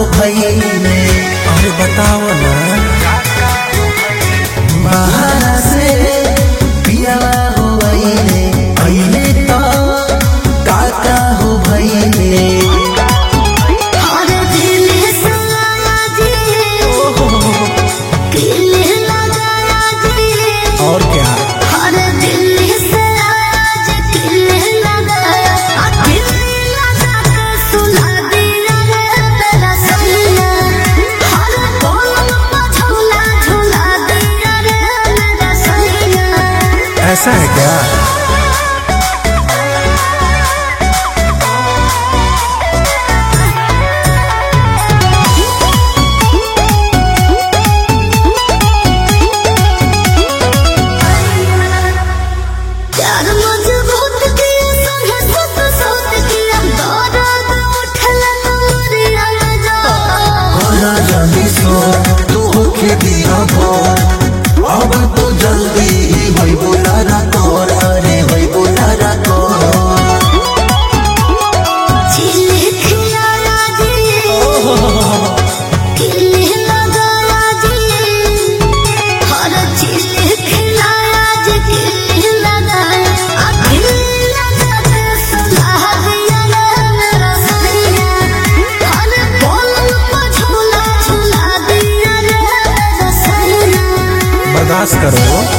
भइले अरे बताओ ना बाहर से पियावा हो भइले अइले त काका हो भइले और दिल से आया जी दिल लगाया जी और क्या और दिल से आया जी दिल लगाया आ दिल लगा के सुला दिया रे मेरा सैया हर पल पर झूला झूला दिया रे मेरा सैया ऐसा है क्या प्यार मजबूत किया संगे सत सत किया दर्द उठला कमरिया में जा होला जल्दी सो तू होके दिया भोर अब तो जल्दी ही होई बोला रा तोर अरे होई बोला रा तोर चिल्ली खिलाया जी किल्ली लगाया जी हर चिल्ली खिलाया जी किल्ली लगाया आ किल्ली लगा के सुला दिया रे मेरा सैया हर पल पर झूला झूला दिया रे मेरा सैया बर्दाश्त करो